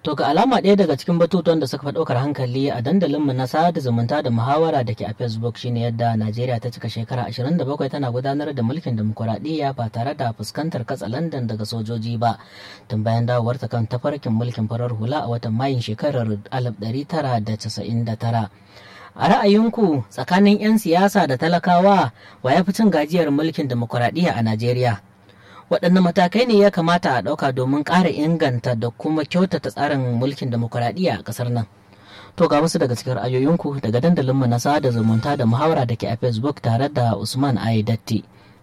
To ga alama ɗaya daga cikin batutuwan da suka fi ɗaukar hankali a dandalinmu na sada zumunta da muhawara da ke a Facebook shine yadda Najeriya ta cika shekara 27 tana gudanar da mulkin demokuraɗiyya ba tare da fuskantar katsalandan daga sojoji ba tun bayan dawowar ta kan tafarkin mulkin farar hula a watan Mayun shekarar 1999. A ra'ayinku tsakanin 'yan siyasa da talakawa wa ya fi cin gajiyar mulkin demokuraɗiyya a Najeriya? waɗanne matakai ne ya kamata a ɗauka domin ƙara inganta da kuma kyautata tsarin mulkin demokuraɗiyya a ƙasar nan to ga wasu daga cikin ra'ayoyinku daga dandalinmu na sada zumunta da muhawara da ke a facebook tare da usman aidatti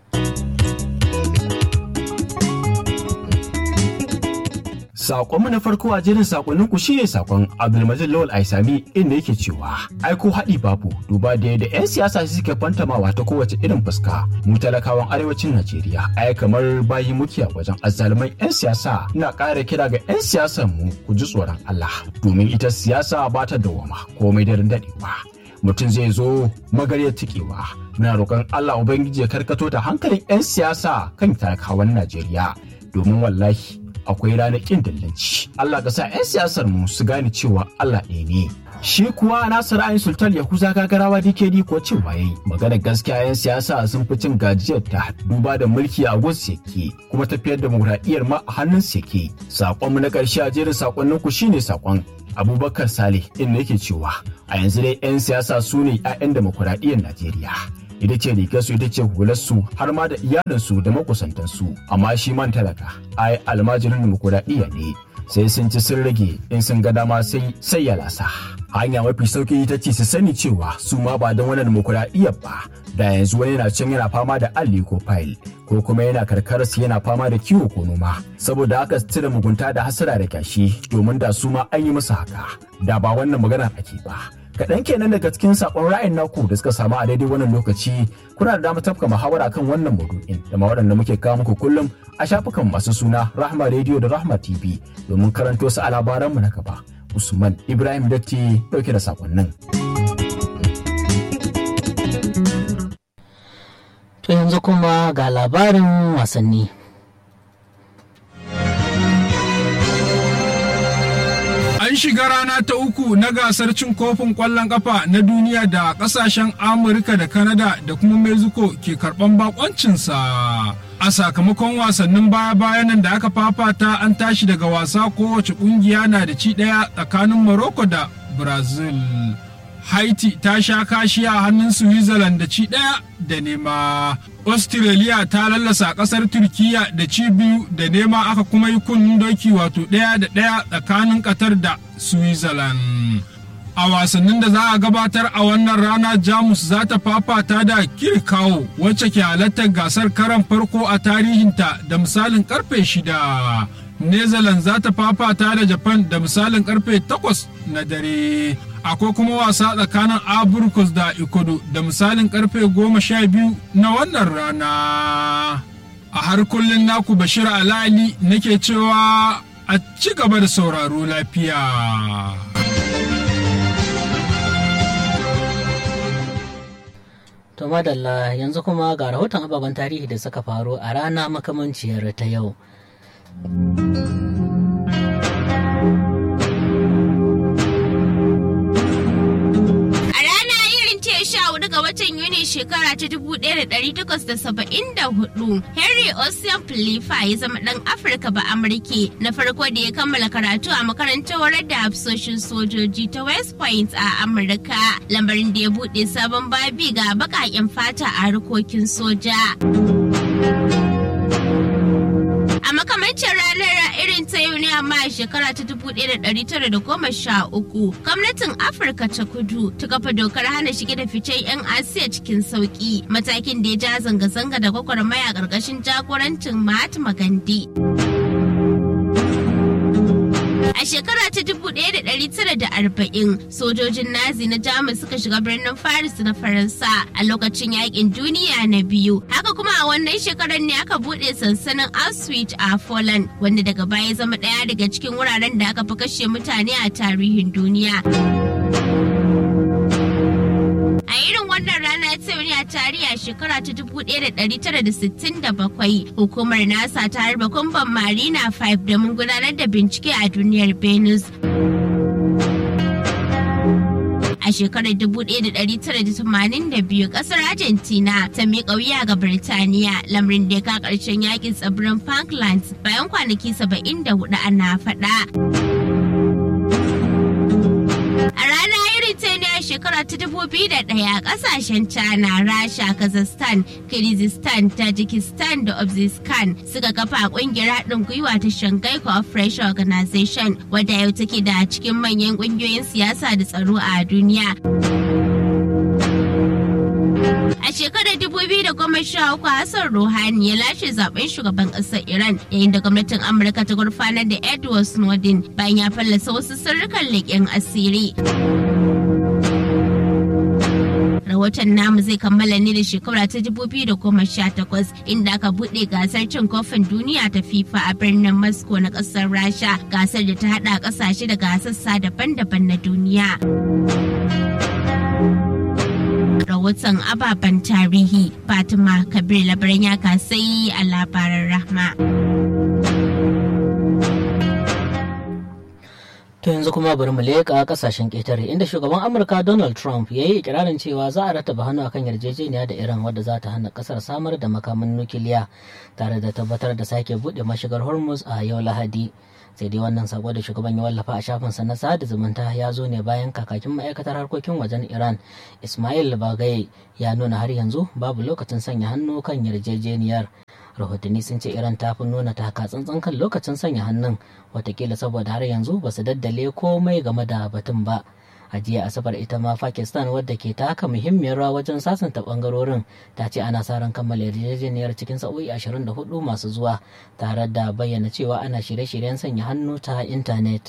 Sakonmu na farko a jerin sakonnin ku shine sakon Abdulmajid Lawal Aisami inda yake cewa ai ko haɗi babu duba da yadda 'yan siyasa suke fantamawa ta kowace irin fuska mu talakawan arewacin Najeriya ai kamar bayi muke a wajen azzaluman 'yan siyasa ina ƙara kira ga 'yan siyasan mu ku ji tsoron Allah domin ita siyasa ba ta dawama komai daren daɗewa. mutum zai zo magarya tikewa muna roƙon Allah Ubangiji ya karkato da hankalin 'yan siyasa kan talakawan Najeriya domin wallahi akwai ranar ƙin dillanci. Allah ka sa 'yan siyasar mu su gane cewa Allah ɗaya ne. Shi kuwa Nasir Ayin Sultan Yahuza gagarawa DKD ko cewa yayi maganar gaskiya 'yan siyasa sun fi cin gajiyar ta duba da mulki a gus yake kuma tafiyar demokuraɗiyyar ma a hannun yake. Saƙonmu na ƙarshe a jerin saƙonnin ku shine saƙon Abubakar Saleh inda yake cewa a yanzu dai 'yan siyasa su ne 'ya'yan demokuraɗiyyar Najeriya. ita ce rigarsu ita ce hularsu har ma da iyalinsu da makusantansu amma shi man talaka ai almajirin demokuraɗiyya ne sai sun ci sun rage in sun ga dama sai sai ya lasa hanya mafi sauki ita ce su sani cewa su ma ba don wani demokuraɗiyya ba da yanzu wani yana can yana fama da alli ko fayil ko kuma yana karkararsu yana fama da kiwo ko noma saboda haka su cire mugunta da hasara da kyashi domin da su ma an yi musu haka da ba wannan maganar ake ba kaɗan kenan daga cikin saƙon ra'ayin naku da suka samu a daidai wannan lokaci kuna da damar tafka muhawara kan wannan maudu'in da ma waɗanda muke kawo muku kullum a shafukan masu suna rahma radio da rahma tv domin karanto su a labaranmu na gaba usman ibrahim datti ɗauke da saƙonnin. to yanzu kuma ga labarin wasanni An shiga rana ta uku na gasar cin kofin ƙwallon ƙafa na duniya da ƙasashen Amurka da Kanada da kuma Mexico ke karɓan bakoncinsa. A sakamakon wasannin baya-bayan nan da aka fafata an tashi daga wasa kowace ƙungiya na da ci ɗaya tsakanin Morocco da Brazil. Haiti ta sha kashi a hannun Switzerland da ci ɗaya da nema. Australia ta lallasa ƙasar Turkiya da ci biyu da nema aka kuma yi kunnen doki wato ɗaya da ɗaya tsakanin Qatar da Switzerland. A wasannin da za a gabatar a wannan rana Jamus za ta fafata da Kirkawo wacce ke halartar gasar karan farko a tarihinta da misalin karfe shida. Netherlands za ta fafata da Japan da misalin karfe takwas na dare. akwai kuma wasa tsakanin aburkus da ikodo da misalin karfe goma sha biyu na wannan rana a har kullum naku bashir alali nake cewa a ci gaba da sauraro lafiya to madalla yanzu kuma ga rahoton ababen tarihi da suka faru a rana makamanciyar ta yau ga watan Yuni shekara ta 1874, Henry Ocean Philippa ya zama ɗan Afirka ba Amurke na farko da ya kammala karatu a makarantar horar da hafsoshin sojoji ta West Point a Amurka, lambarin da ya buɗe sabon babi ga baƙaƙen fata a harkokin soja. A makamancin ranar irin ta yau ne amma a shekara ta 1913 gwamnatin Afirka ta kudu ta kafa dokar hana shige da ficen 'yan Asiya cikin sauki matakin da ya ja zanga-zanga da gwagwarmaya ƙarƙashin jagorancin Mahatma Gandhi. A shekara ta 1940 sojojin Nazi na Jamus suka shiga birnin Paris na Faransa a lokacin yakin duniya na biyu. Haka kuma a wannan shekarar ne aka buɗe sansanin Auschwitz a Poland wanda daga baya zama ɗaya daga cikin wuraren da aka fi kashe mutane a tarihin duniya. A irin wannan rana ta tarihi a shekara ta 1967 hukumar nasa ta harba kumban marina 5 domin gudanar da bincike a duniyar venus a shekarar 1982 kasar argentina ta miƙa wuya ga birtaniya lamarin da ya ka ƙarshen yakin tsibirin falklands bayan kwanaki 74 ana faɗa. A rana irin ta ne a shekara ta dubu biyu da ɗaya ƙasashen China, Rasha, Kazakhstan, Kyrgyzstan, Tajikistan da Uzbekistan suka kafa ƙungiyar haɗin gwiwa ta Shanghai Cooperation Organization wadda yau take da cikin manyan ƙungiyoyin siyasa da tsaro a duniya. A shekarar 2013 Hassan Rouhani ya lashe zaben shugaban ƙasar Iran yayin da gwamnatin Amurka ta gurfanar da Edward Snowden bayan ya fallasa wasu sirrukan leƙen asiri. Rahoton namu zai kammala ne da shekara ta 2018 inda aka buɗe gasar cin kofin duniya ta FIFA a birnin Moscow na ƙasar Rasha gasar da ta haɗa ƙasashe daga sassa daban-daban na duniya. rahoton ababen tarihi fatima kabir labaran ya kasai a labaran rahma To yanzu kuma bari mu leƙa kasashen ƙetare inda shugaban Amurka Donald Trump ya yi ikirarin cewa za a rattaba hannu akan yarjejeniya da Iran wadda za ta hana kasar samar da makaman nukiliya tare da tabbatar da sake buɗe mashigar Hormuz a yau Lahadi. sai dai wannan sako da shugaban ya wallafa a shafinsa na sada zumunta ya zo ne bayan kakakin ma'aikatar harkokin wajen iran ismail bagaye ya nuna har yanzu babu lokacin sanya hannu kan yarjejeniyar rahotanni sun ce iran ta fi nuna taka tsantsan kan lokacin sanya hannun watakila saboda har yanzu ba su daddale komai game da batun ba a jiya asabar ita ma pakistan wadda ke taka muhimmiyar rawa wajen sasanta bangarorin ta ce ana sa ran kammala yarjejeniyar cikin sa'o'i 24 masu zuwa tare da bayyana cewa ana shirye-shiryen sanya hannu ta intanet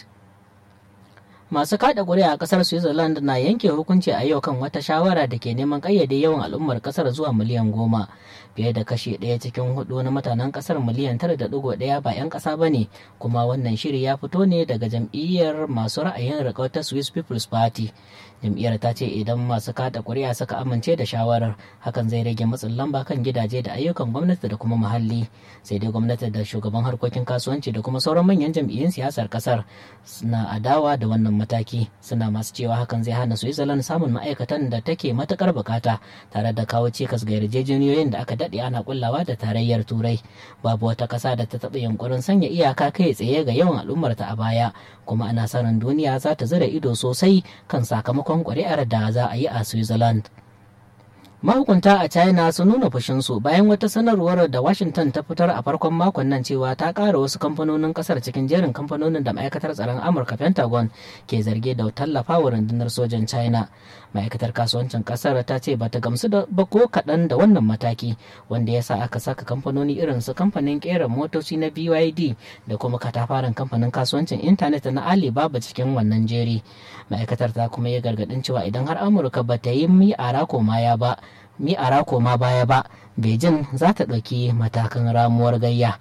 masu kada ƙuri'a a ƙasar switzerland na yanke hukunci a yau kan wata shawara da ke neman ƙayyade yawan al'ummar ƙasar zuwa miliyan goma fiye da kashe ɗaya cikin hudu na mutanen ƙasar miliyan tara da ɗigo ɗaya ba 'yan ƙasa ba ne kuma wannan shiri ya fito ne daga jam'iyyar masu ra'ayin riƙau ta swiss people's party jam'iyyar ta ce idan masu kada ƙuri'a suka amince da shawarar hakan zai rage matsin lamba kan gidaje da ayyukan gwamnati da kuma muhalli sai dai gwamnati da shugaban harkokin kasuwanci da kuma sauran manyan jam'iyyun siyasar ƙasar suna adawa da wannan mataki suna masu cewa hakan zai hana switzerland samun ma'aikatan da take matukar bukata tare da kawo cikas ga yarjejeniyoyin da aka daɗe ana kullawa da tarayyar turai babu wata ƙasa da ta taɓa yunkurin sanya iyaka kai tsaye ga yawan al'ummarta a baya kuma ana sanin duniya za ta zira ido sosai kan sakamakon ƙuri'ar da za a yi a switzerland mahukunta a china sun nuna fushinsu bayan wata sanarwar da washington ta fitar a farkon makon nan cewa ta ƙara wasu kamfanonin ƙasar cikin jerin kamfanonin da ma'aikatar tsaron amurka pentagon ke zarge da tallafawa rundunar sojan china ma'aikatar kasuwancin ƙasar ta ce bata gamsu da ba ko kaɗan da wannan mataki wanda ya sa aka saka kamfanoni irin su kamfanin ƙera motoci na byd da kuma katafaren kamfanin kasuwancin intanet na alibaba cikin wannan jeri ma'aikatar ta kuma ya gargaɗin cewa idan har amurka ba ta yi mi ara komaya ba mi a koma baya ba beijing za ta ɗauki matakan ramuwar gayya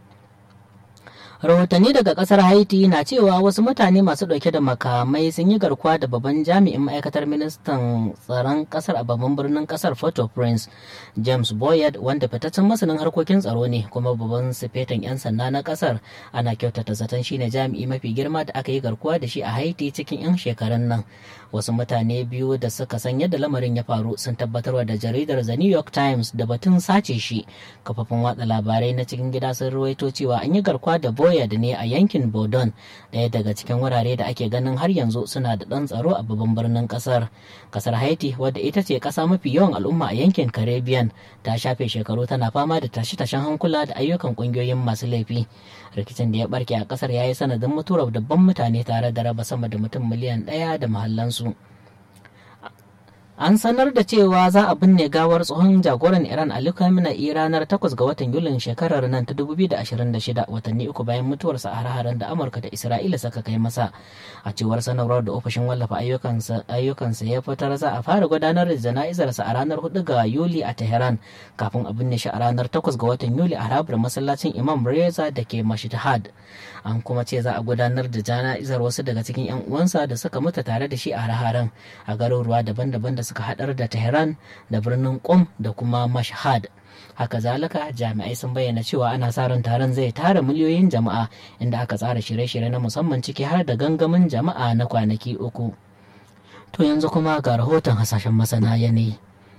rahotanni daga kasar haiti na cewa wasu mutane masu dauke da makamai sun yi garkuwa da babban jami'in ma'aikatar ministan tsaron kasar a babban birnin kasar port prince james boyard wanda fitaccen masanin harkokin tsaro ne kuma babban sifetan 'yan sanda na kasar ana kyautata zaton shine jami'i mafi girma da aka yi garkuwa da shi a haiti cikin 'yan shekarun nan wasu mutane biyu da suka san yadda lamarin ya faru sun tabbatarwa da jaridar the new york times da batun sace shi kafafin watsa labarai na cikin gida sun ruwaito cewa an yi garkuwa da boyard ne a yankin bodon daya daga cikin wurare da ake ganin har yanzu suna da ɗan tsaro a babban birnin ƙasar ƙasar haiti wadda ita ce ƙasa mafi yawan al'umma a yankin caribbean ta shafe shekaru tana fama da tashe-tashen hankula da ayyukan ƙungiyoyin masu laifi rikicin da ya barke a ƙasar ya yi sanadin mutuwar dabban mutane tare da raba sama da mutum miliyan ɗaya da mahallansu an sanar da cewa za a binne gawar tsohon jagoran iran ali khamenei ranar 8 ga watan yulin shekarar nan ta 2026 watanni uku bayan mutuwarsa a har da amurka da isra'ila suka kai masa a cewar sanarwar da ofishin wallafa ayyukansa ya fitar za a fara gudanar da jana'izarsa a ranar 4 ga yuli a tehran kafin a binne shi a ranar 8 ga watan yuli a harabar masallacin imam reza da ke mashhad an kuma ce za a gudanar da jana'izar wasu daga cikin 'yan uwansa da suka mutu tare da shi a har a garuruwa daban-daban da suka haɗar da tehran da birnin qom da kuma mashhad haka zalika jami'ai sun bayyana cewa ana sa ran taron zai tara miliyoyin jama'a inda aka tsara shirye-shirye na musamman ciki har da gangamin jama'a na kwanaki uku to yanzu kuma ga rahoton hasashen masana yanayi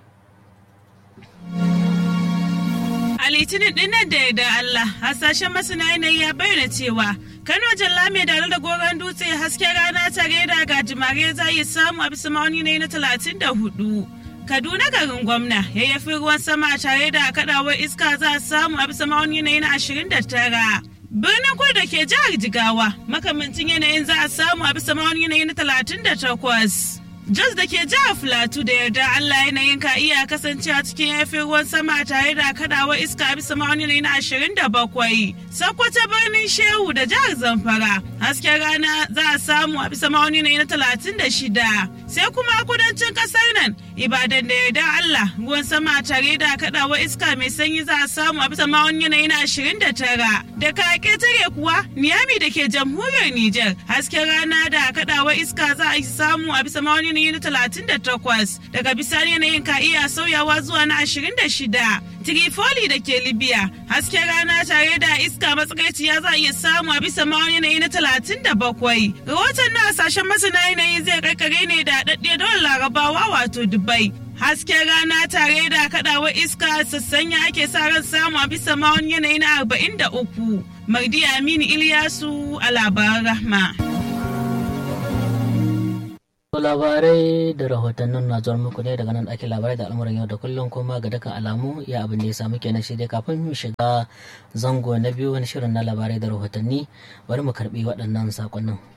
A litinin dinnan da da Allah hasashen masana yanayi ya bayyana cewa Kano Jalla mai dare da goron dutse hasken rana tare da gajimare za yi samu a bisa ma'auni ne na talatin da hudu. Kaduna garin gwamna yayyafi ruwan sama tare da kadawar iska za a samu a bisa ma'auni ne na ashirin da tara. Birnin kudu da ke jihar Jigawa makamancin yanayin za a samu a bisa ma'auni ne na talatin da takwas. Jos da ke jihar Filatu da yarda Allah yanayin ka iya kasancewa cikin yafin ruwan sama tare da kadawa iska bisa ma'auni na ashirin da bakwai. Sokoto birnin Shehu da jihar Zamfara hasken rana za a samu a bisa ma'auni na talatin da shida. Sai kuma kudancin kasar nan Ibadan da yarda Allah ruwan sama tare da kadawa iska mai sanyi za a samu a bisa ma'auni na ashirin da tara. Da ka tare kuwa Niyami da ke jamhuriyar Nijar hasken rana da kadawa iska za a samu a bisa ma'auni yanayi na talatin da takwas daga bisani yanayin ka iya sauyawa zuwa na ashirin da shida Trifoli da ke Libya hasken rana tare da iska matsakaiciya za a iya samu a bisa ma'aunin yanayi na talatin da bakwai. Rahoton na hasashen masana yanayi zai karkare ne da daɗaɗɗe dole larabawa wato Dubai. Hasken rana tare da kaɗawar iska sassanya ake sa ran samu a bisa ma'aunin yanayi na arba'in da uku. Mardi Aminu Ilyasu a labaran rahma. labarai da rahotannin na zuwa muku ne daga nan ake labarai da al'amuran yau da kullum kuma ga dukkan alamu ya abin da ya samu kenan shi dai kafin mu shiga zango na biyu wani shirin na labarai da rahotanni bari mu karbi waɗannan sakonnin.